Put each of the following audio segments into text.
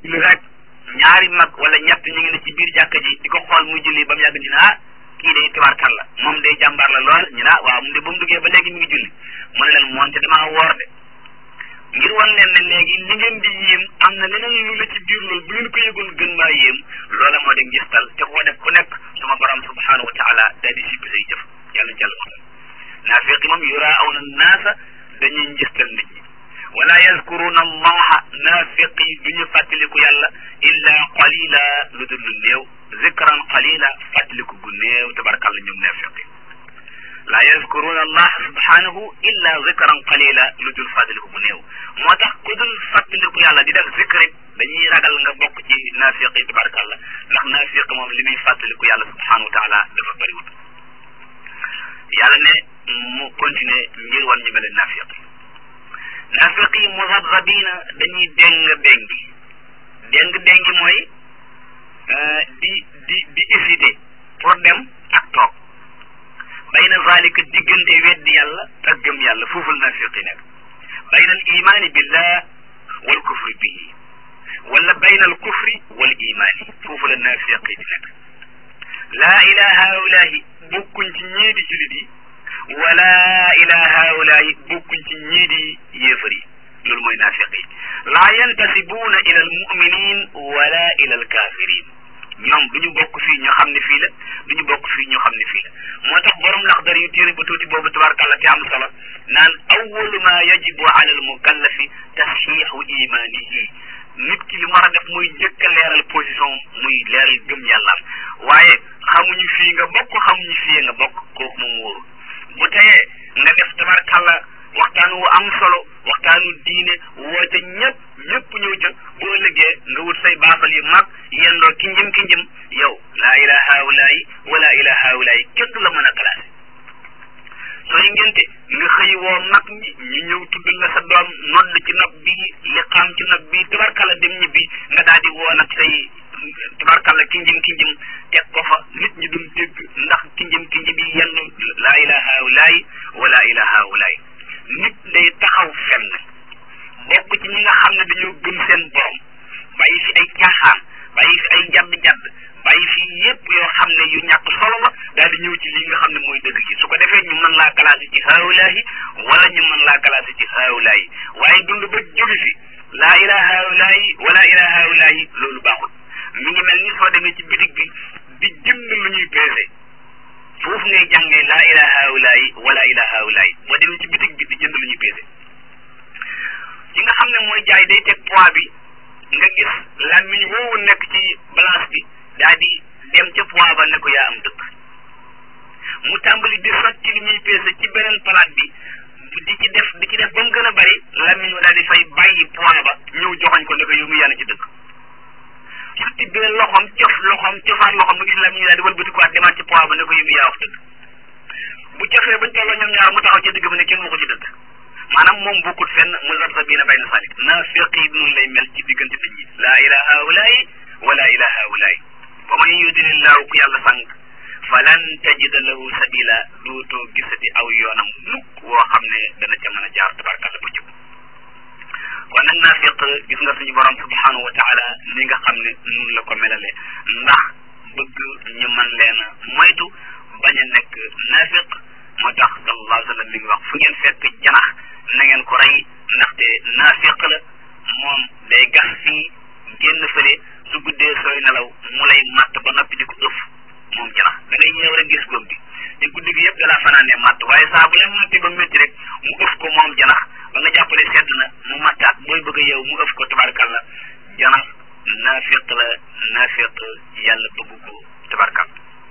julli rek ñaari mag wala ñett ñu ngi ne ci biir jàkka ji di ko xool muy julli ba mu yàgg ñu ne ah kii day tubaarkal la moom day jàmbaar la lool ñu ne ah waaw mu de ba mu duggee ba léegi mi ngi julli mu ne leen moonte damaa woor de ngir wan leen ne léegi li ngeen di yéem am na leneen lu la ci biir loolu bu ngeen ko yëgoon gën maa yéem loola moo di ngistal te koo def ku nekk suma borom subhanahu wa taala daal di sippi say jëf yàlla jàll waxal naafiqi moom yuraawna naasa dañuy ngistal nit ñi wala yazkuruna allaha naafiqi du ñu fàttaliku yàlla illa qalila lu dul lu néew zikran qalila fàttaliku gu néew tabarakàlla ñoom naafiqi la yazkuruna allah subhanahu illa zikran qalila lu dul fàttaliku bu néew moo tax ku dul fàttaliku yàlla di def zikrit dañuy ragal nga bokk ci naafiqi tabarakàlla ndax naafiq moom li muy fàttaliku yàlla subhanahu wa taala dafa bëriwut yàlla ne mu continuer ngir wan ñu mel naafiq yi naafiq yi muzabzabina dañuy déng déngi déng déngi mooy di di di hésiter pour dem ak toog bayna zalika diggante weddi yàlla ak gëm yàlla foofu la naafiq yi nekk bayna al imaani billah wal kufri bihi wala bayna al kufri wal imaani foofu la naafiq yi di nekk laa ilaha haulahi bokkuñ ci ñii di julit yi wala ila haulahi bokkuñ ci ñii di yéefar yi loolu mooy naafiq yi laa yantasibuuna ila al muminin wala ila al kafirin ñoom du ñu bokk fii ñu xam ne fii la du ñu bokk fii ñu xam ne fii la moo tax borom laxdar yu téere ba tuuti boobu tabarakàllah te am solo naan awalu ma yajibu ala al mukallafi tasxiixu imanihi nit ki li mu war a def muy njëkk a leeral position muy leeral gëm yàllaam waaye xamuñu fii nga bokk xamuñu fii nga bokk kooku moom wóorul bu teyee nga def tabarkàlla waxtaan wu am solo waxtaanu diine woote ñëpp ñëpp ñëw jë boo ëllëgee nga wut say baafal yu mag yendoo ki njëm ki njëm yow laa ilaha haulayi wala ilaha haulayi kenn du la mën a classé sooy ngénte nga xëy woo mag ñi ñu ñëw tudd la sa doom nodd ci nopp bi li xam ci nopp bi tabarkàlla dem ñibbi nga daal di woo nag say tabarkàlla ki njëm ki njëm teg ko fa nit ñi duñ dégg ndax ki njëm ki njëm yi yenn laa ilaha haulayi wala ilaha haulayi nit day taxaw fenn bokk ci ñi nga xam ne dañoo gëm seen borom bàyyi fi ay caaxaan bàyyi fi ay jadd-jadd bàyyi fi yépp yoo xam ne yu ñàkk solo la daal di ñëw ci li nga xam ne mooy dëgg gi su ko defee ñu mën laa classé ci haulaahi wala ñu mën laa classé ci haulaahi waaye dund ba jóge fi laa ilaha haulaahi wala ilaha haulaahi loolu baaxul mi ngi mel ni soo demee ci bitig bi di jënd lu ñuy peese foofu ngay jàngee laa ilaha haulaahi wala ilaha haulaahi boo demee ci bitig bi di jënd lu ñuy peese ci nga xam ne mooy jaay day teg poids bi nga gis làmmiñ woowu nekk ci balance bi daa di dem ca poids ba ne ko yaa am dëkk mu tàmbali di sotti li muy peese ci beneen palaat bi di ci def di ci def ba mu gën a bari làmmiñ wa daal di fay bàyyi poids ba ñëw joxoñ ko ne ko yow mu yàlla ci dëkk su tibbee loxoom cof loxoom cofaat loxoom mu gis làmmiñ daal di wëlbatikuwaat demaat ci poids ba ne ko yow mu yaa wax dëgg bu cofee bañ tolloo ñoom ñaar mu taxaw ci digg ba ne kenn waxu ci dëgg maanaam moom bokkut fenn muzabzabiina bayna salik naafiq yi noonu lay mel ci diggante nit ñi laa ilaha haulaay wala ilaha haulaay wa man yudlillahu ku yàlla sànq falan tajida lahu sabila dootoo gisati aw yoonam mukk woo xam ne dana ca mën a jaar tabarkalla bu jub kon nag naafiq gis nga suñu borom subhanahu wa taala ni nga xam ne nun la ko melale ndax bëgg ñu mën leen a moytu bañ a nekk naafiq moo tax sallallahu alayhi wa sallam mi ngi wax fu ngeen fekk janax na ngeen ko rey ndaxte naafiq la moom day gas fii génn fële su guddee sooy nelaw mu lay matt ba noppi di ko ëf moom janax da ngay ñëw rek gis góom bi te guddi gi yëpp dalaa fanaanee matt waaye saa bu leen matti ba métti rek mu ëf ko moom janax ba nga jàppale sedd na mu mattaat booy bëgg a yow mu ëf ko tabarkalla janax naafiq la naafiq yàlla bëgg ko tabarkalla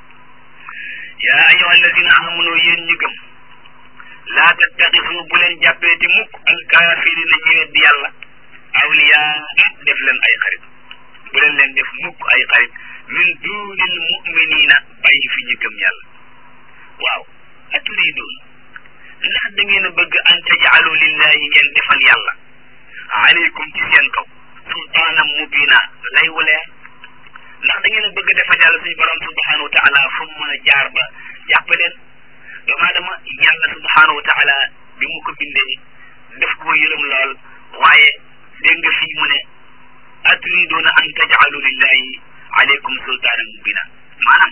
yaa ayyuha alladina amanu yéen ñi gëm laa tattaxisu bu leen jàppee ti mukk alkaafirina ñi weddi yàlla awliyaa def leen ay xarit bu leen leen def mukk ay xarit min duunil muminina bàyyi fi ñu gëm yàlla waaw aturidoon ndax da ngeen a bëgg an tajaalu lillahi ngeen defal yàlla aleykum ci seen kaw sultaanam mubina lay wulee ndax da ngeen a bëgg defal yàlla suñu borom subhanahu wa taala fu mu mën a jaar ba jàppaleen doomu aadama yàlla subhanahu wa taala bi mu ko bindee def ko yërëm lool waaye dégg nga fii mu ne aturiduuna an tajcalu lillahi aleykum sultaanan mubina maanaam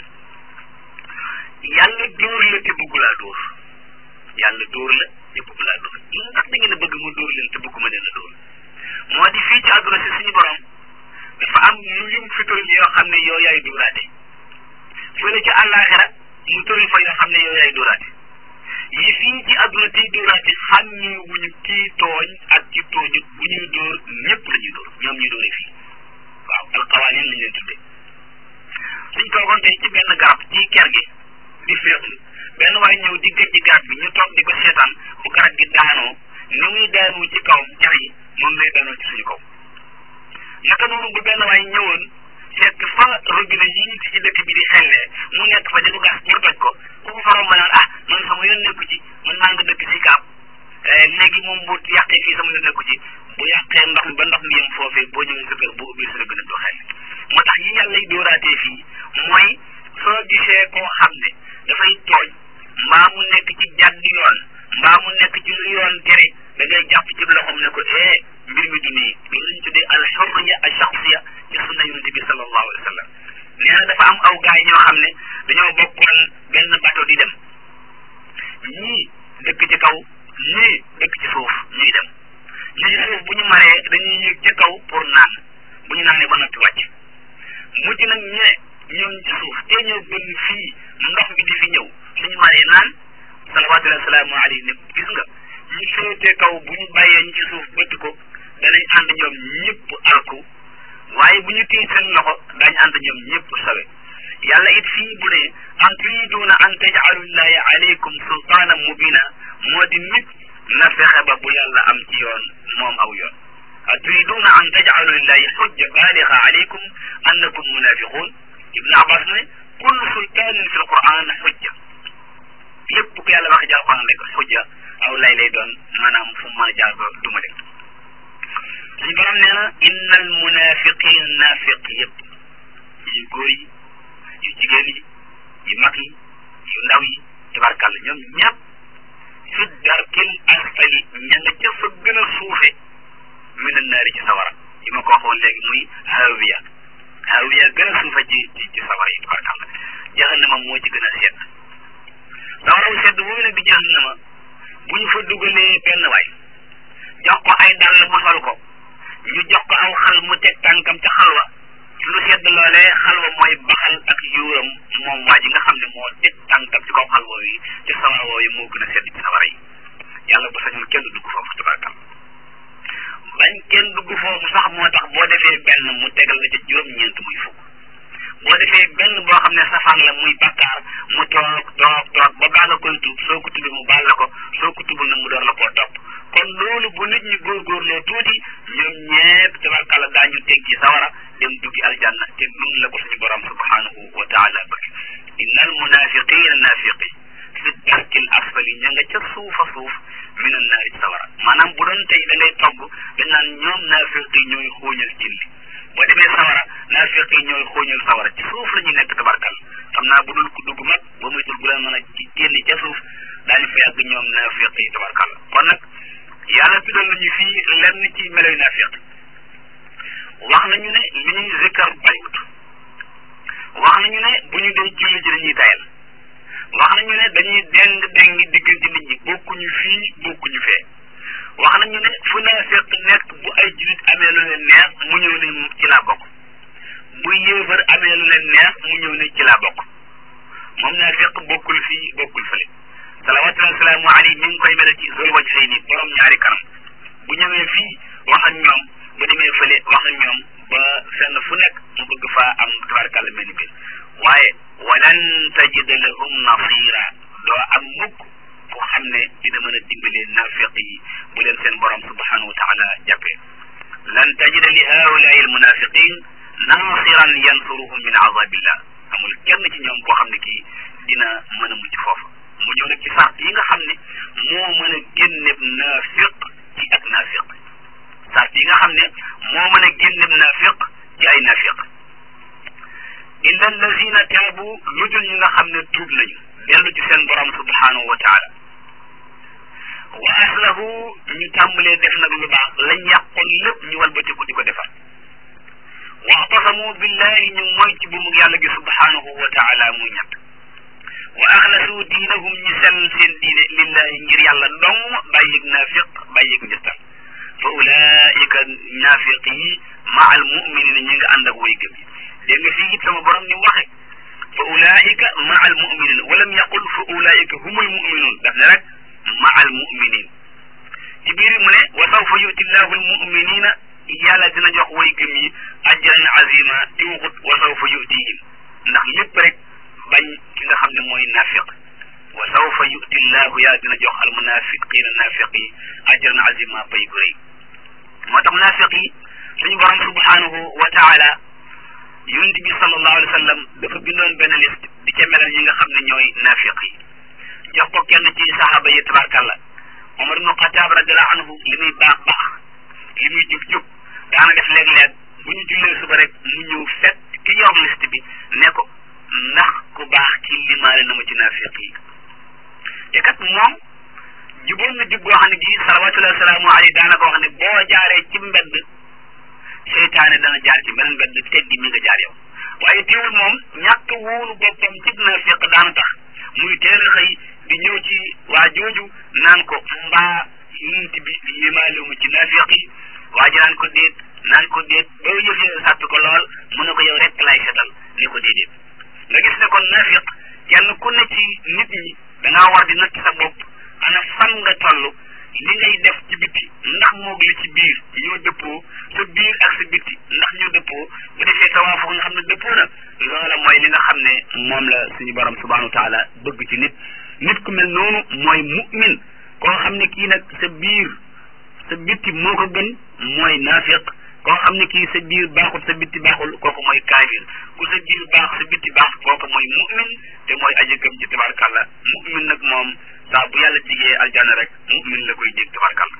yàlla dóor la te bëggu laa dóor yàlla dóor la te bëggu laa dóor ndax da ngeen a bëgg mu dóor leen te bëgguma leen a dóor moo di fii ci àdduna si suñu borom dafa am lu yum fi tëral yoo xam ne yow yaay dóoraate fële ci àllaaxira mu tëral fa yoo xam ne yow yaay dóoraate yi fii ci àdduna tey dóoraate xàmme wuñu kii tooñ ak ci tooñu bu ñuy dóor ñëpp la ñuy dóor ñoom ñu dóore fii waaw alqawaanin lañ leen tuddee suñ toogoon tey ci benn garab ci ker gi di féexlu benn waaye ñëw di gëj ci garab bi ñu toog di ko seetaan bu garab gi daanoo ni muy daanoo ci kawam car yi moom lay daanoo ci suñu kaw naka noonu bu benn waaye ñëwoon fekk fa robinet yi ñu ci dëkk bi di xellee mu nekk fa di ko gas pour toj ko ku ko faroon ma naan ah man sama yoon nekku ci man maa nga dëkk si kaab léegi moom bu yàqee fii sama yoon nekku ci bu yàqee ndox mi ba ndox mi yem foofee boo ñëwee sa kër boo ubbi sa robinet du xel moo tax yi yàlla lay dóoraatee fii mooy soo gisee koo xam ne dafay tooñ mbaa mu nekk ci jàdd yoon mbaa mu nekk ci lu yoon tere da ngay jàpp ci loxoom ne ko eh mbir mi du nii loolu lañ tuddee al xurriya al shaxsiya ci sunna yonente bi sallallahu alayhi wa sallam nee na dafa am aw gaay ñoo xam ne dañoo bokkoon benn bato di dem ñii dëkk ci kaw ñii dëkk ci suuf ñuy dem ñi ci suuf bu ñu maree dañuy yëg ca kaw pour naan bu ñu naanee ba noppi wàcc mujj nag ñu ne ñoom ci suuf te ñëw gën fii ndox mi di fi ñëw suñu maree naan salawaatullahi salaamu alayhi ne gis nga ñu féetee kaw bu ñu bàyyee ñu ci suuf bëtt ko danañ ànd ñoom ñëpp alku waaye bu ñu téye seen loxo daañu ànd ñoom ñëpp sawe yàlla it fii bu ne an turiduuna an tajcalullahi alaykum sultaanan mubina moo di nit na fexe ba bu yàlla am ci yoon moom aw yoon a turiduuna an tajcalu lillahi xujja baaliga alaykum annakum munafiqun ibnu abbas ne kullu sultaanin fi alquran xujja lépp ku yàlla wax ci alquran rek xujja aw lay lay doon maanaam fu mu mën a jaar ba duma leen suñu borom nee na inna al munafiqin naafiq yëpp yu góor yi yu jigéen yi yu mag yi yu ndaw yi tabarkàlla ñoom ñëpp fi darkil asfali ña nga ca fa gën a suufe min annaari ci sawara yi ma ko waxoon léegi muy hawiya hawiya gën a suufe ci ci ci sawara yi tabarkàlla jahannama moo ci gën a sedd sawara wu sedd boobu nag di jahannama bu ñu fa dugalee benn waay jox ko ay dàll mu sol ko ñu jox ko aw xal mu teg tànkam ca xalwa lu sedd loolee xalwa mooy baxal ak yuuram moom waa ji nga xam ne moo teg tànkam ci kaw xalwa yi ci sawara wooyu moo gën a sedd ci sawara yi yàlla bu sañoon kenn dugg foofu tabarakal bañ kenn dugg foofu sax moo tax boo defee benn mu tegal la ca juróom-ñeent muy fukk boo defee benn boo xam ne safaan la muy bakkaar mu toog toog toog ba baa nga koy tuub soo ko tuubee mu baal la ko soo ko tuubul nag mu door la koo topp kon loolu bu nit ñi góorgóorloo tuuti ñoom ñépp tabarkàlla daañu teg ci sawara dem duggi aljanna te noonu la ko suñu borom subhanahu wa taala bëgg inna al munafiqina nafiqi fi darkil asfali ña nga ca suufa suuf min an naari sawara maanaam bu doon tey da ngay togg dañ naan ñoom nafiqi ñooy xóoñal cin li boo demee sawara nafiqi ñooy xóoñal sawara ci suuf la ñuy nekk tabarkal xam naa bu dul ku dugg mag ba muy dul bu leen mën a génn ca suuf daañu fa yàgg ñoom nafiqi tabarkal kon nag yàlla tuddal nañu fii lenn ci meloy naafiq wax nañu ne li ñuy zikkar bariwut wax nañu ne bu ñu dee julli ji dañuy tayal wax nañu ne dañuy deng deng diggante nit ñi bokkuñu fii bokkuñu fee wax nañu ne fu naafiq nekk bu ay julit amee lu leen neex mu ñëw ne ci laa bokk bu yéefar amee lu leen neex mu ñëw ne ci laa bokk moom naafiq bokkul fii bokkul fële salawaatullahi salaamu alayhi mi ngi koy mel ci zul wajhayni borom ñaari kanam bu ñëwee fii wax ak ñoom bu demee fële wax ak ñoom ba fenn fu nekk mu bëgg faa am tabarakàlla mel ni biir waaye walan tajida lahum nasira doo am mukk ku xam ne dina mën a dimbale nafiq yi bu leen seen borom subhanahu wa taala jàppee lan tajida li haulaai almunafiqin nasiran yansuruhum min azabillah amul kenn ci ñoom koo xam ne kii dina mën a mucc foofu mu ñëw nag ci sart yi nga xam ne moo mën a génneb naafiq ci ak naafiq sart yi nga xam ne moo mën a génneb naafiq ci ay naafiq illa allazina taabu lu dul ñi nga xam ne tuub nañu dellu ci seen borom subhanahu wa taala wa aslahu ñu tàmbalee def nag lu baax lañ yàqoon lépp ñu walbatiku di ko defar aqsamu billahi ñu mooy ci bu mu yàlla gi subhanahu wa taala muy ñett wa axlasu diinahum ñi sell seen diine lillahi ngir yàlla dong bàyyig naafiq bàyyig njëstal fa ulaika naafiq yi maa al muminina ñi nga ànd ak way gëm yi dégg nga fii it sama borom ni waxe fa ulaika maa al muminina walam yaqul fa ulaika humul muminun daf ne rek maa al muminin ci biir mu ne wa sawfa yuti llahu al muminina yàlla dina jox way gëm yi ajran azima di waxut wa sawfa yutihim ndax lépp rek bañ ki nga xam ne mooy naafiq wa sawfa yuti llahu yàlla dina jox al munafiqina naafiq yi ajran azima pay gu rëy moo tax naafiq yi suñu borom subhanahu wa taala yonent bi sallallahu alayhi wa sallam dafa bindoon benn liste di ca melal ñi nga xam ne ñooy naafiq yi jox ko kenn ci saxaaba yi tabarkalla Omar ibnu Xataab radiallahu anhu li muy baax baax li muy jub jub daana def léeg-léeg bu ñu jullee suba rek mu ñëw fekk ki yor liste bi ne ko ndax ku baax ci limaale na ma ci naafiq yi te kat moom juboon na jub goo xam ne gi salawatullahi salaamu alayhi daana ko wax ne boo jaaree ci mbedd seytaane dana jaar ci beneen mbedd teggi mi nga jaar yow waaye teewul moom ñàkk wóolu boppam ci naafiq daana tax muy teel a xëy di ñëw ci waa jooju naan ko mbaa yunti bi limaale ma ci naafiq yi waa ji naan ko déet naan ko déet ba yëf yi sàppi ko lool mu ne ko yow rek lay setal ne ko déedéet nga gis ne kon naafiq kenn ku ne ci nit ñi dangaa war di natt sa bopp ana fan nga toll li ngay def ci bitti ndax moog li ci biir ñoo dëppoo sa biir ak sa bitti ndax ñoo dëppoo bu defee tawaafu nga xam ne dëppoo na loola mooy li nga xam ne moom la suñu borom subhanahu wa taala bëgg ci nit nit ku mel noonu mooy mu'min koo xam ne kii nag sa biir sa bitti moo ko gën mooy naafiq koo xam ne kii sa biir baaxul sa bitti baaxul kooku mooy kaafir ku sa biir baax sa bitti baax kooku mooy mu'min te mooy aji gëm ci tabarkalla mu'min nag moom saa bu yàlla jigee aljanna rek mu'min la koy jég tabarkalla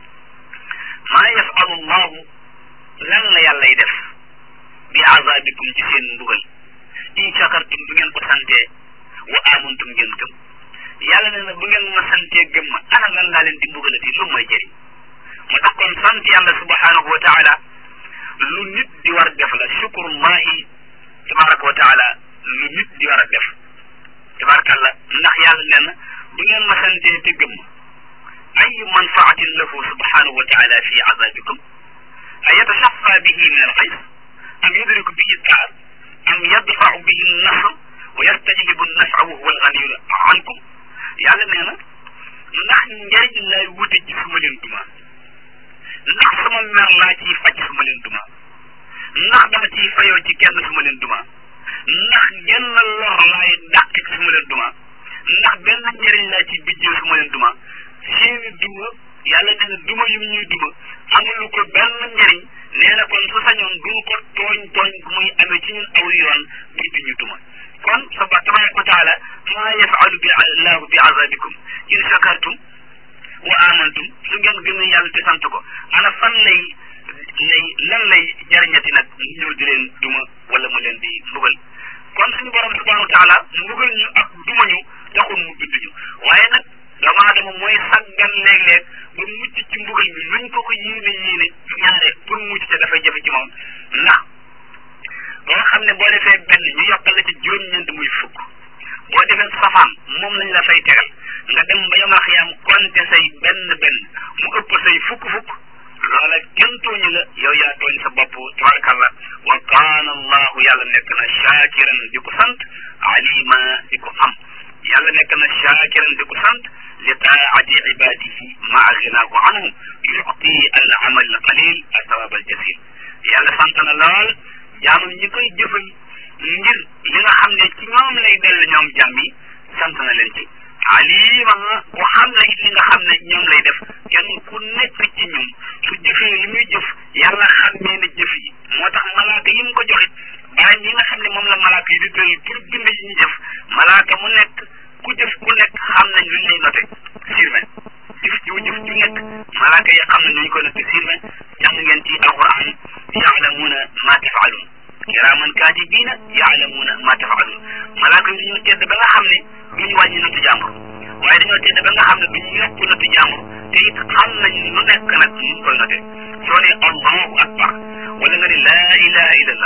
maa yafalu llahu lan la yàllay def bi azabikum ci seen mbugal in shakartum bu ngeen ko santee wa amantum ngeen gëm yàlla ne na bu ngeen ma santee gëm ma ana lan laa leen di mbugalati lu mooy jëriñ moo tax kon sant yàlla subhanahu wa taala lu nit di war def la shukrullahi tabaraka wa taala lu nit di war a def tabarakallah ndax yàlla nee na bu ngeen ma santee te gëm ma ayu manfaatin lahu subhanahu wa taala fi azabikum a yatasafa bihi min alxays am yudriku bihi taar am yadfau bihi nasr wa yastajlibu nafa wa huwa alganiyu ankum yàlla nee na ndax njëriñ lay wute ci su ma leen duma ndax sama mer laa ciy faj su ma leen duma ndax dama ciy fayoo ci kenn su ma leen duma ndax genn lor laay dàq su ma leen duma ndax benn njëriñ laa ciy bijjee su ma leen duma seeni duma yàlla nee na duma yu ñuy duma amulu ko benn njëriñ nee na kon su sañoon duñ ko tooñ tooñ muy amee ci ñun aw yoon buy di ñu duma kon sa ba tabaraka wa taala maa yafalu bi allahu bi azabikum in shakartum wa amantum su ngeen gëmee yàlla te sant ko ana fan lay lay lan lay jariñati nag mu ñëw di leen duma wala mu leen di mbugal kon suñu borom subhanahu wa taala mbugal ñu ak duma ñu taxul mu bind ñu waaye nag doomu aadama mooy saggan léeg-léeg ba mucc ci mbugal bi luñ ko ko yéene yéene ñaare pour mucc te dafay jafe ci moom ndax ba nga xam ne boo defee benn ñu yokkal la ci juróom-ñeent muy fukk boo defee safaan moom lañ la fay tegal nga dem ba yomal xiyaam konte say benn benn mu ëpp say fukk-fukk loola kenn tooñu la yow yaa tooñ sa bopp tabarakallah wa kaana allahu yàlla nekk na shaakiran di ko sant alima di ko xam yàlla nekk na shaakiran di ko sant li taati ibadihi maa ginaahu anhum yuti al amal al qalil al sawab al jasil yàlla sant na lool jaamam ñi koy jëfal ngir li nga xam ne ci ñoom lay dellu ñoom jàmm yi sant na leen ci alima ku xam ne li nga xam ne ñoom lay def kenn ku nekk ci ñun su jëfee li muy jëf yàlla xàmmee na jëf yi moo tax malaaka yi mu ko joxe bàyyi yi nga xam ne moom la malaaka yi di tëral pour bind yi ñu jëf malaaka mu nekk ku jëf ku nekk xam nañ luñ lay noté sirven jëf ju jëf ju nekk malaaka yi xam nañ luñ ko noté sirven jàng ngeen ci alquran yaalamuuna ma tafaalun kiraaman kaatibiina yaalamuuna ma tafaalun malaaka yi dañoo tedd ba nga xam ne duñu wàññi nattu jàmbur waaye dañoo tedd ba nga xam ne duñu yokk nattu jàmbur te it xam nañ lu nekk nag ñu koy noté soo ne allahu akbar wala nga ne laa ilaha illallah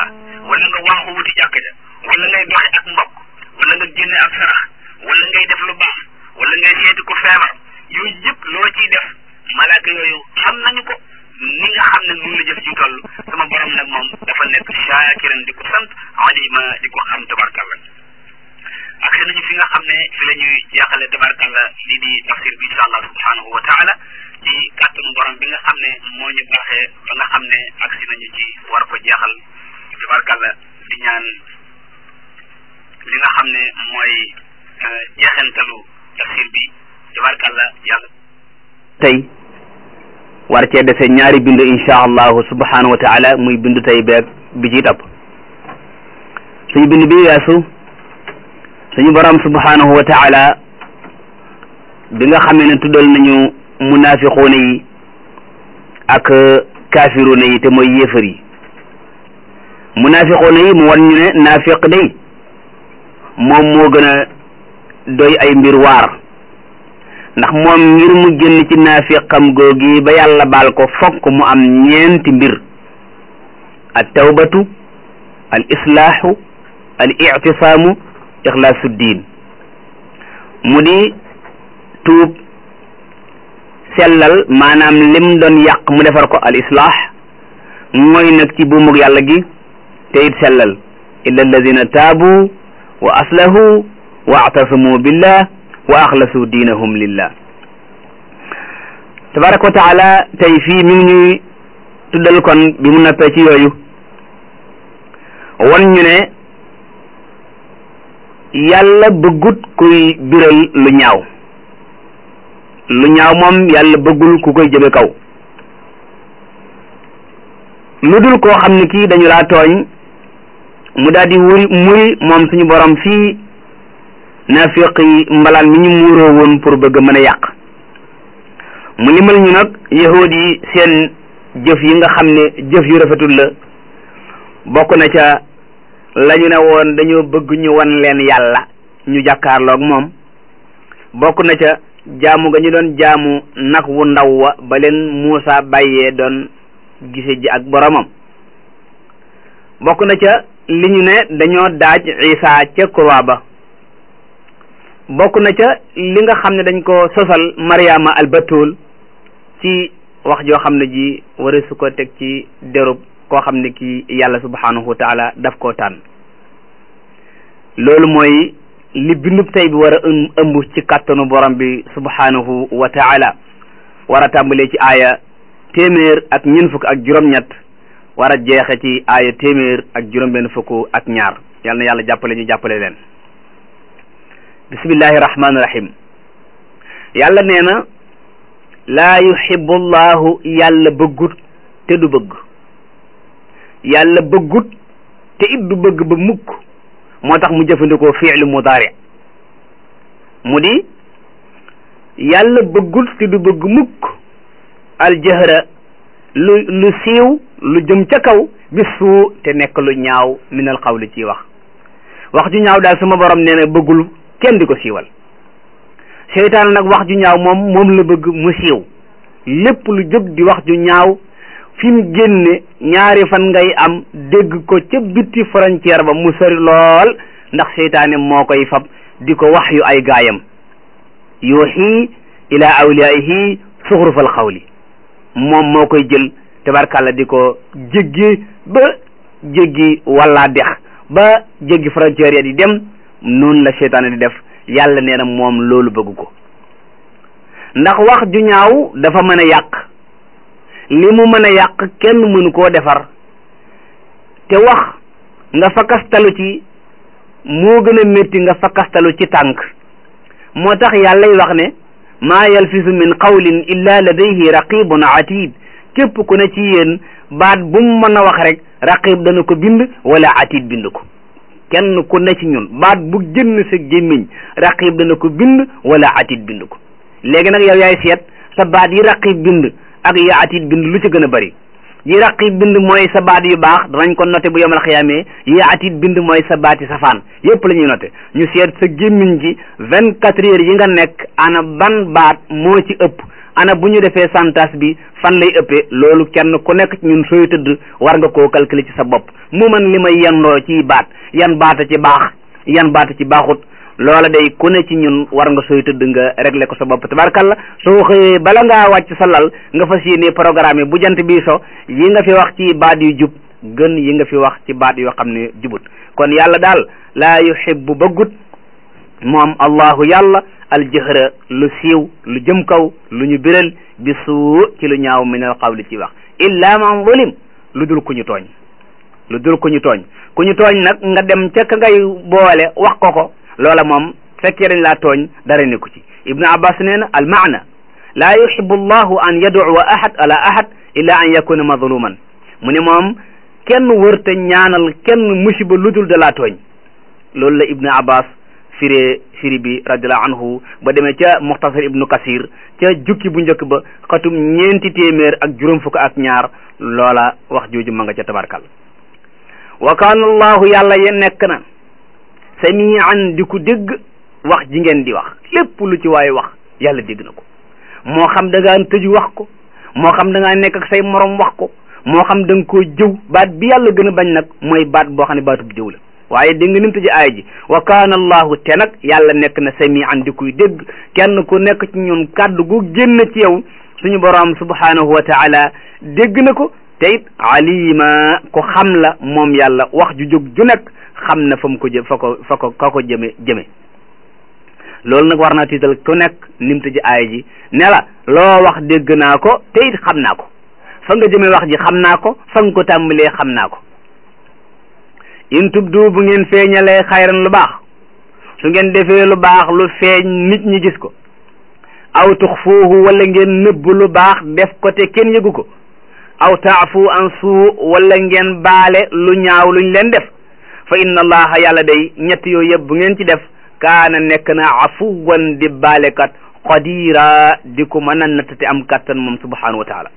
wala nga waaxu wuti jàkk ja wala ngay doxi ak mbokk wala nga génne ak sarax wala ngay def lu baax wala ngay seeti ku feebar yooyu yëpp loo ciy def malaaka yooyu xam nañu ko ni nga xam ne nun la jëf ci toll sama borom nag moom dafa nekk shaakiran di ko sant alima di ko xam tabarkalla ak se nañu fi nga xam ne fi la ñuy jeexale tabarkalla lii di tafsir bi insha allah subhanahu wa taala ci kàttanu borom bi nga xam ne moo ñu baaxee ba nga xam ne agsi nañu ci war ko jeexal tabarkalla di ñaan li nga xam ne mooy jeexantalu tafsir bi tabarkalla yàlla tey war cee dese ñaari bindu insha allahu subhanahu wa taala muy bindu tey beeg bi ci topp suñu bind bi weesu suñu borom subhanahu wa taala bi nga xamee ne tuddal nañu munafiquuna yi ak kaafiruuna yi te mooy yéefar yi munafiquuna yi mu wan ñu ne naafiq day moom moo gën a doy ay mbir waar ndax moom ngir mu génn ci naafiqam googi ba yàlla baal ko fokk mu am ñeenti mbir al tawbatu al islaahu al ictisaamu ixlaasu diin mu di tuub sellal maanaam lim doon yàq mu defar ko al islaax mooy nag ci buumug yàlla gi te it sellal illa alladina taabu wa aslahu wa actasamu billah wa axlasu diinahum lillah tabaraka wa taala tey fii mi ngi ñuy tuddal kon bi mu noppee ci yooyu won ñu ne yàlla bëggut kuy biral lu ñaaw lu ñaaw moom yàlla bëggul ku koy jëme kaw lu dul koo xam ne kii dañu laa tooñ mu daal di wuri muri moom suñu borom fii naafiq yi mbalaan mi ñu muuroo woon pour bëgg mën a yàq mu limal ñu nag yahuud yi seen jëf yi nga xam ne jëf yu rafetul la bokk na ca lañu ne woon dañoo bëgg ñu wan leen yàlla ñu jàkkaarloog moom bokk na ca jaamu ga ñu doon jaamu nag wu ndaw wa ba leen Muusa bàyyee doon gise ji ak boromam bokk na ca li ñu ne dañoo daaj Isa ca croix ba bokk na ca li nga xam ne dañ ko sosal Mariama albatul ci wax joo xam ne ji wara su ko teg ci derub koo xam ne kii yàlla subhanahu wa taala daf koo tànn loolu mooy li bindub tey bi war a ëmb ci kàttanu borom bi subhanahu wa taala war a tàmbalee ci aaya téeméer ak ñeent fukk ak juróom-ñett war a jeexe ci aaya téeméer ak juróom-benn fukk ak ñaar yal na yàlla jàppale ñu jàppale leen bismillahi rahmaani rahim yàlla nee na laa yuhibbu llahu yàlla bëggut te du bëgg yàlla bëggut te it du bëgg ba mukk moo tax mu jëfandikoo fi'lu mudaari mu di yàlla bëggut te du bëgg mukk aljahra lu lu siiw lu jëm ca kaw bi suu te nekk lu ñaaw min al qawli ci wax wax ju ñaaw daal sama borom nee na bëggul kenn di ko siiwal seytaan nag wax ju ñaaw moom moom la bëgg mu siiw lépp lu jóg di wax ju ñaaw fi mu génne ñaari fan ngay am dégg ko ca bitti frontière ba mu sori lool ndax seytaane moo koy fab di ko wax yu ay gaayam yuuxi ila awliyaihi suxrufal xawli moom moo koy jël tabarkàlla di ko jéggi ba jéggi walla dex ba jéggi frontière ya di dem noonu la seytaane di def yàlla nee na moom loolu bëgg ko ndax wax ju ñaaw dafa mën a yàq li mu mën a yàq kenn mënu koo defar te wax nga fakastalu ci moo gën a métti nga fakastalu ci tànk moo tax yàllay wax ne maa yalfisu min qawlin illa ladayhi raqibun atid képp ku ne ci yéen baat bu mu mën a wax rek raqib dana ko bind wala atid bind ko kenn ku ne ci ñun baat bu génn sa gémmiñ raqib dana ko bind wala atid bind ko léegi nag yow yaay seet sa baat yi raqib bind ak yi atid bind lu ci gën a bari yi raqib bind mooy sa baat yu baax danañ ko noté bu yomal xiyaamee yi atid bind mooy sa baati safaan yépp la ñuy noté ñu seet sa gémmiñ gi vingt quatre heures yi nga nekk ana ban baat moo ci ëpp ana bu ñu defee santas bi fan lay ëppee loolu kenn ku nekk ci ñun sooy tëdd war nga koo calculer ci sa bopp mu man li may yendoo ci baat yan baata ci baax yan baata ci baaxut loola day ku ne ci ñun war nga sooy tëdd nga régler ko sa bopp tabarkalla soo xëyee bala ngaa wàcc sa lal nga fas yéene programme bu jant bii so yi nga fi wax ci baat yu jub gën yi nga fi wax ci baat yoo xam ne jubut kon yàlla daal laa yuhibbu bëggut moom allahu yàlla aljëhra lu siiw lu jëm kaw lu ñu biral bi suu ci lu ñaaw min al qawli ci wax illa man zulim lu dul ku ñu tooñ lu dul ku ñu tooñ ku ñu tooñ nag nga dem ca ka ngay boole wax ko ko loola moom fekkee dañ laa tooñ dara nekku ci ibnu abbas nee na al maana laa yuhibbu allahu an yaduwa ahad ala ahad illa an yakuna mazluman mu ne moom kenn wërta ñaanal kenn musiba lu dul da laa tooñ loolu la ibnu abbas firee firi bi radiallahu anhu ba demee ca muxtasar ibnu kasir ca jukki bu njëkk ba xatum ñeenti téeméer ak juróom fukk ak ñaar loola wax jooju ma nga ca tabarkal wa kaana allahu yàlla ye nekk na samian di ku dégg wax ji ngeen di wax lépp lu ci waaye wax yàlla dégg na ko moo xam da ngaa tëju wax ko moo xam da ngaa nekk ak say morom wax ko moo xam da nga koo jëw baat bi yàlla gën a bañ nag mooy baat boo xam ne baatub jëw la waaye dégg nga nim tëji aaya ji wa kaana allahu te nag yàlla nekk na samian di kuy dégg kenn ku nekk ci ñun kàddu gu génn ci yow suñu borom subhanahu wa taala dégg na ko te it alima ko xam la moom yàlla wax ju jóg ju nekk xam na fa mu ko jë fa ko fa ko ka ko jëme jëme loolu nag war naa tiital ku nekk nim tëji aaya ji ne la loo wax dégg naa ko te it xam naa ko fa nga jëme wax ji xam naa ko fa nga ko tàmbalee xam naa ko in tubdu bu ngeen feeñalee xayran lu baax su ngeen defee lu baax lu feeñ nit ñi gis ko aw tuxfuuhu wala ngeen nëbb lu baax def ko te kenn yëgu ko aw taafu an suu wala ngeen baale lu ñaaw luñ leen def fa inna allaha yàlla day ñett yooyu yëpp bu ngeen ci def kaana nekk na afuwan di baalekat qadira di ko mën a natt te am kattan moom subhanahu wa taala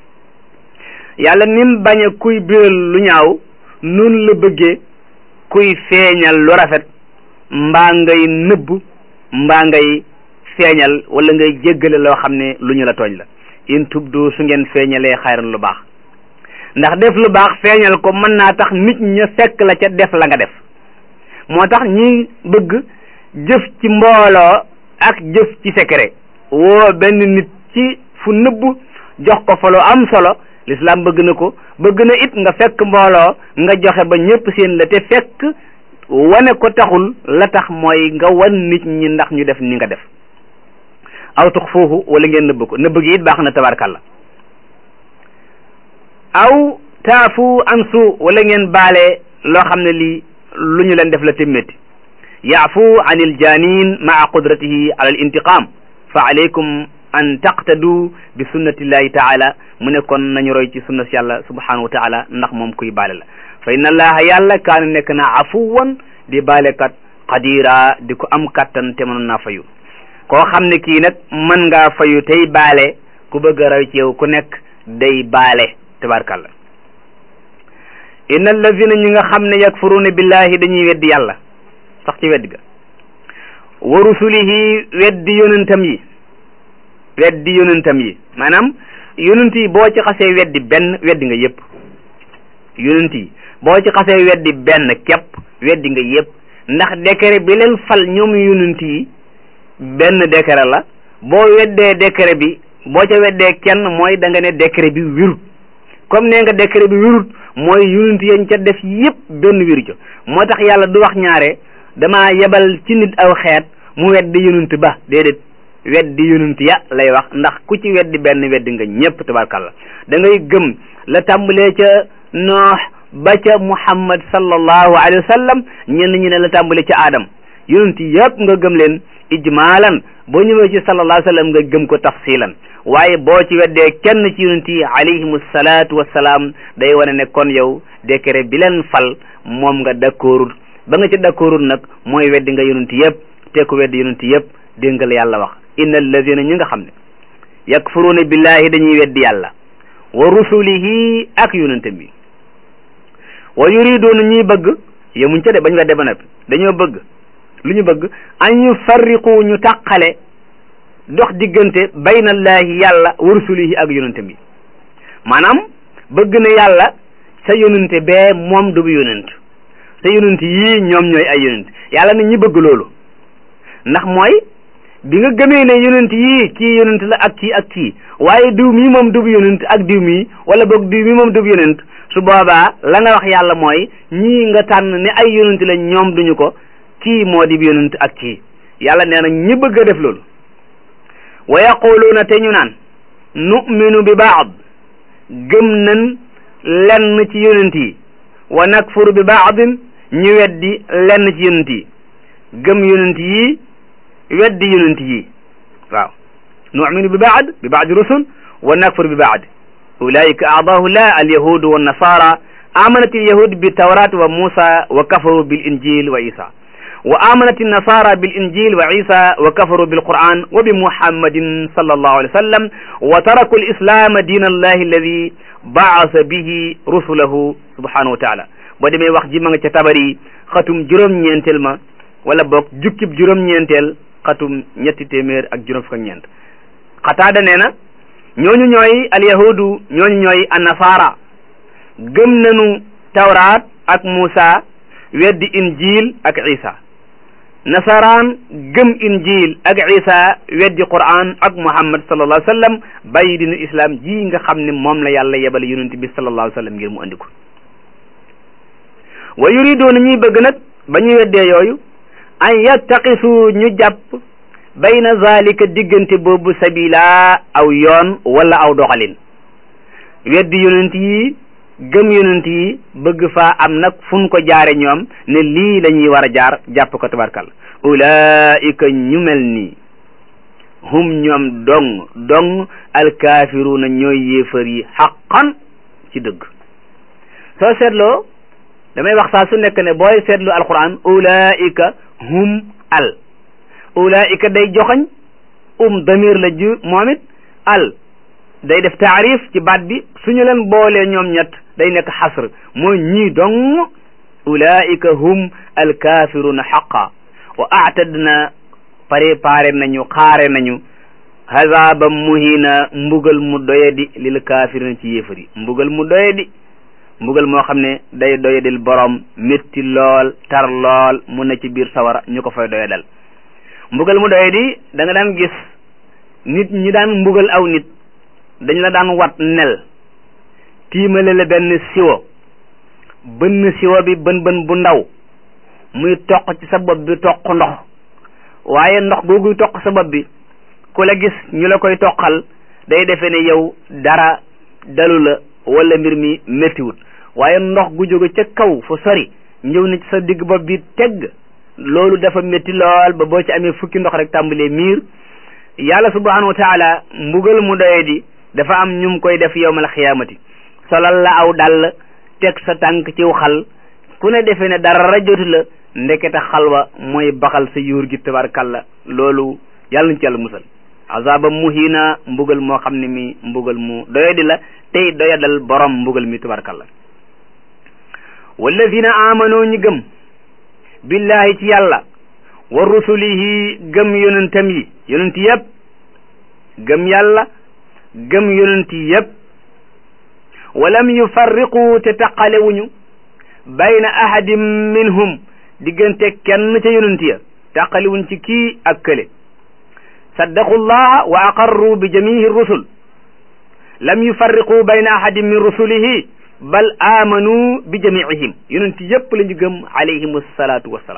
yàlla nim bañ a kuy biral lu ñaaw nun la bëggee kuy feeñal lu rafet mbaa ngay nëbb mbaa ngay feeñal wala ngay jéggale loo xam ne lu ñu la tooñ la in tubdu su ngeen feeñalee xayran lu baax ndax def lu baax feeñal ko mën naa tax nit ña fekk la ca def la nga def moo tax ñi bëgg jëf ci mbooloo ak jëf ci secret woo benn nit ci fu nëbb jox ko fa lu am solo l'islam bëgg na ko bëgg na it nga fekk mbooloo nga joxe ba ñëpp seen la te fekk wane ko taxul la tax mooy nga wan nit ñi ndax ñu def ni nga def aw tux foofu wala ngeen nëbb ko nëbb gi it baax na tabarkalla aw taafu an su wala ngeen baale loo xam ne lii lu ñu leen def la te métti yaafu an il janin maa qudratihi ala al intiqam fa alaykum an taqtadu bi sunnatillahi taala mu ne kon nañu roy ci sunna si yàlla subhanahu wa taala ndax moom kuy baale la fa inna allaha yàlla kaana nekk na afuwan di baalekat qadira di ko am kattan te mënoon naa fayu koo xam ne kii nag mën ngaa fayu tey baale ku bëgg a roy ci yow ku nekk day baale tabarkalla inna allazina ñi nga xam ne yakfuruuna billahi dañuy weddi yàlla sax ci weddi ga wa rusulihi weddi yonentam yi weddi yonentam yi maanaam yonent yi boo ci xasee weddi benn weddi nga yëpp yonent yi boo ci xasee weddi benn képp weddi nga yëpp ndax décret bi leen fal ñoom yonent yi benn décret la boo weddee décret bi boo ca weddee kenn mooy da nga ne décret bi wirut comme nee nga décret bi wirut mooy yonent yañ ca def yëpp benn wiru ca moo tax yàlla du wax ñaare dama yebal ci nit aw xeet mu weddi yonent ba déedéet weddi yonent ya lay wax ndax ku ci weddi benn weddi nga ñëpp tabarkalla da ngay gëm la tàmbalee ca noox ba ca muhammad sallallahu alayhi wa sallam ñenn ñi ne la tàmbalee ca aadam yonent yëpp nga gëm leen ijmaalan boo ñëwee ci sallallahu alayhi wa sallam nga gëm ko tafsilan waaye boo ci weddee kenn ci yonent yi alayhimu salaatu wassalaam day wane ne kon yow décret bi leen fal moom nga d'accordul ba nga ci d'accordul nag mooy weddi nga yonent yëpp te ko weddi yonent yëpp dégg nga la yàlla wax inna alladina ñi nga xam ne yakfuruuna billahi dañuy weddi yàlla wa rusulihi ak yonentam bi wa yuriduuna ñuy bëgg yemuñ ca de bañ wedde ba noppi dañoo bëgg lu ñu bëgg an yufarriqu ñu tàqale dox diggante baynallaahi yàlla wa rusulihi ak yonente bi maanaam bëgg na yàlla sa yonente bee moom du bu yonent sa yonent yii ñoom ñooy ay yonent yàlla na ñi bëgg loolu ndax mooy bi nga gëmee ne yonent yii kii yonent la ak kii ak kii waaye diw mii moom du bu yonent ak diw mii wala boog diw mii moom du bu yonent su boobaa la nga wax yàlla mooy ñii nga tànn ne ay yonent la ñoom duñu ko kii moo di yonent ak kii yàlla nee na ñi bëgg a def loolu wa yaquluuna te ñu naan nu'minu bi baad gëm nañ lenn ci yonent yi wa nakfuru bi baadin ñu weddi lenn ci yonent yi gëm yonent yi weddi yonent yi waaw nu'minu bi baad bi baadi rusul wa nakfuru bi baad ulaika aadaahu llah alyahudu wa nasara amanat alyahud bi tawrat wa musa wa kafaru bil injil wa isa wa amanat النصارى بالإنجيل وعيسى وكفروا بالقرآن وبمحمد صلى الله عليه وسلم وتركوا الإسلام دين الله الذي بعث به رسله سبحانه وتعالى boo demee wax ji ma nga ca tabari xatum juróom-ñeenteel ma wala boog jukkib juróom-ñeenteel xatum ñetti téeméer ak juróom fukk ak ñeent xataada nee na ñooñu ñooy alyahudu ñooñu ñooy annasaara gëm nañu tawraat ak Muusa weddi injil ak Isa nasaraan gëm injil ak isa weddi quran ak muhammad sallallahu alayhi wa sallam bàyyi dinu islam ji nga xam ne moom la yàlla yebal yonent bi sallallahu alayhi wa sallam ngir mu andi ko wa yuriduuna ñuy bëgg nag ba ñu weddee yooyu an yattaqisu ñu jàpp bayna zalika diggante boobu sabila aw yoon wala aw doxalin weddi yonent yi gëm yonent yi bëgg faa am nag fun ko jaare ñoom ne lii la ñuy war a jaar jàpp ko tabarkal ulaika ñu mel nii hum ñoom dong dong alkaafiruuna ñooy yéefar yi xaqan ci dëgg soo seetloo damay wax saa su nekk ne booy seetlu alquran ulaika hum al ulaika day joxañ um damir la ju moom it al day def taarif ci baat bi suñu leen boolee ñoom ñett day nekk xasr mooy ñii dong ulaika hum alkafiruna xaqa wa aatadna préparé nañu xaare nañu hazaban muhina mbugal mu doyadi lil kafirina ci yéefar yi mbugal mu doyadi mbugal moo xam ne day doyadil borom métti lool tar lool mu ne ci biir sawara ñu ko fay doyadal mbugal mu doyadi da nga daan gis nit ñi daan mbugal aw nit dañ la daan wat nel tiimale la benn siwo bënn siwo bi bën bën bu ndaw muy toq ci sa bopp bi toq ndox waaye ndox googuy toq sa bopp bi ku la gis ñu la koy toqal day defe ne yow dara dalu la wala mbir mi méttiwut waaye ndox gu jóge ca kaw fu sori ñëw na ci sa digg bopp bi tegg loolu dafa métti lool ba boo ci amee fukki ndox rek tàmbalee miir yàlla subhanahu wa taala mbugal mu doye di dafa am ñum koy def yowmal xiyaamati solal la aw dàll teg sa tànk ciw xal ku ne defe ne dara jotu la ndekete xalwa mooy baxal sa yuur gi tabarkalla loolu yàlla nañ ci yàlla musal azaba muhina mbugal moo xam ne mi mbugal mu doyadi la tey doyadal borom mbugal mi tabarkalla walladina amano ñi gëm billahi ci yàlla wa rusulihi gëm yonentam yi yonent yëpp gëm yàlla gëm yonent yëpp walam yufarriqu te taqalewuñu bayna ahadin minhum diggante kenn ca yonent ya taqalewuñ ci kii ak kële saddaqu llaha wa aqarru bi jamihi rusul lam yufarriqu bayna ahadin min rusulihi bal amanu bi jamiihim yonent yëpp la ñu gëm alayhim assalatu wassalaam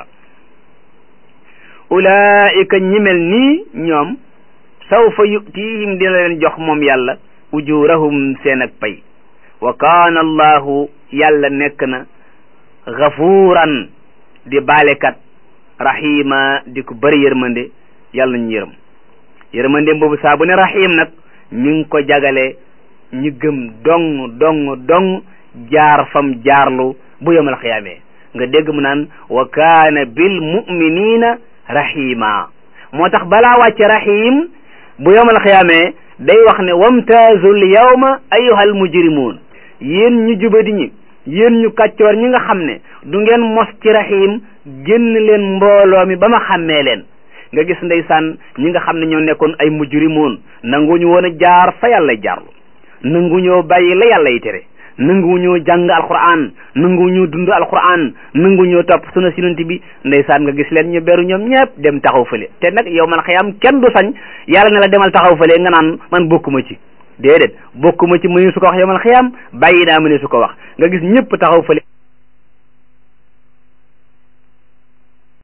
ulaika ñi mel nii ñoom sawfa yutihim dina leen jox moom yàlla ujurahum seen ak pay wa kaana allahu yàlla nekk na gafuuran di baalekat rahima di ko bëri yërmande yàlla ñu yërëm yërmande boobu saa bu ne rahim nag mi ngi ko jagale ñu gëm dong dong dong jaar fam jaarlu bu yomal xiyaamee nga dégg mu naan wa kaana bil muminina rahima moo tax balaa wàcce rahim bu yomal xiyaamee day wax ne wamtaazul yawma ayyuhal mujrimuun yéen ñu jubadi ñi yéen ñu kàccoor ñi nga xam ne du ngeen mos ci rahim génn leen mbooloo mi ba ma xàmmee leen nga gis ndeysaan ñi nga xam ne ñoo nekkoon ay mujrimoon nanguñu woon a jaar fa yàlla jaarlu nanguñoo bàyyi la yàlla yi tere nanguñoo jàng alquran nanguñoo dund alquran nanguñoo topp suna sinanti bi ndeysaan nga gis leen ñu beru ñoom ñëpp dem taxaw fële te nag yow man xëyam kenn du sañ yàlla ne la demal taxaw fële nga naan man bokkuma ci déedéet bokkuma ci mëni su ko wax yow man xëyam bàyyi naa mëni su ko wax nga gis ñëpp taxaw fële